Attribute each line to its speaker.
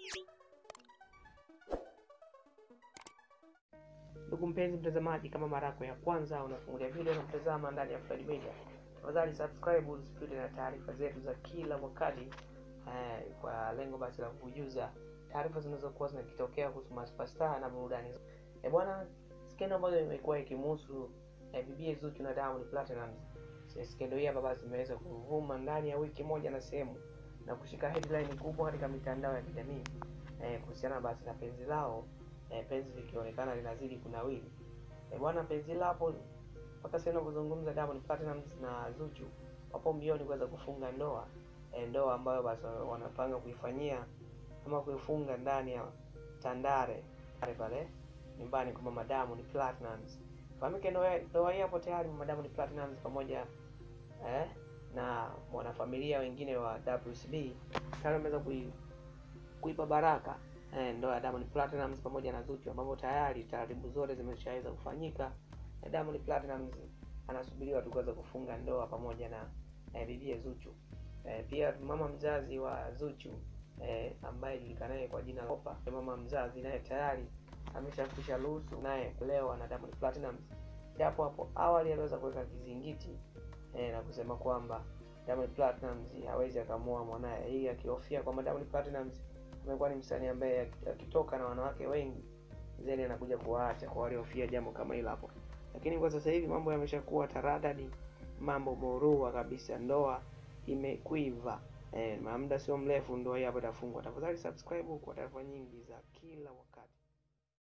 Speaker 1: Ndugu mpenzi mtazamaji, kama mara yako ya kwanza unafungulia video na kutazama ndani ya Faid Media, tafadhali subscribe usipite na taarifa zetu za kila wakati eh, kwa lengo basi la kukujuza taarifa zinazokuwa zinakitokea kuhusu masupasta na burudani. Eh bwana, skendo ambayo imekuwa ikimhusu eh, bibi Zuchu na Diamond Platnumz. Skendo hii hapa basi imeweza kuvuma ndani ya wiki moja na sehemu na kushika headline kubwa katika mitandao ya kijamii eh, kuhusiana basi na penzi lao eh, penzi likionekana linazidi kunawili. Eh, bwana penzi lapo mpaka sasa kuzungumza Diamond Platnumz na Zuchu wapo mbioni kuweza kufunga ndoa eh, ndoa ambayo basi wanapanga kuifanyia ama kuifunga ndani ya Tandare pale pale nyumbani kwa mama Diamond Platnumz. Fahamike ndoa ndoa hii hapo tayari mama Diamond Platnumz pamoja eh, na mwanafamilia wengine wa WCB tayari wameweza kui, kuipa baraka eh, ndoa ya Diamond Platnumz pamoja na Zuchu ambapo tayari taratibu zote zimeshaweza kufanyika na Diamond Platnumz anasubiriwa tu kuweza kufunga ndoa pamoja na eh, bibie Zuchu. Eh, pia mama mzazi wa Zuchu eh, ambaye julikanaye kwa jina la Opa, mama mzazi naye tayari ameshakwisha ruhusu naye kulewa na Diamond Platnumz, japo hapo awali aliweza kuweka kizingiti eh, na kusema kwamba Diamond Platnumz hawezi akamwoa mwanaye, hii akihofia kwamba Diamond Platnumz amekuwa ni msanii ambaye akitoka na wanawake wengi zeni anakuja kuwaacha kwa waliofia jambo kama hilo hapo. Lakini kwa sasa hivi mambo yameshakuwa taradadi, mambo morua kabisa, ndoa imekwiva. Eh, muda sio mrefu ndoa hii hapo itafungwa. Tafadhali subscribe kwa taarifa nyingi za kila wakati.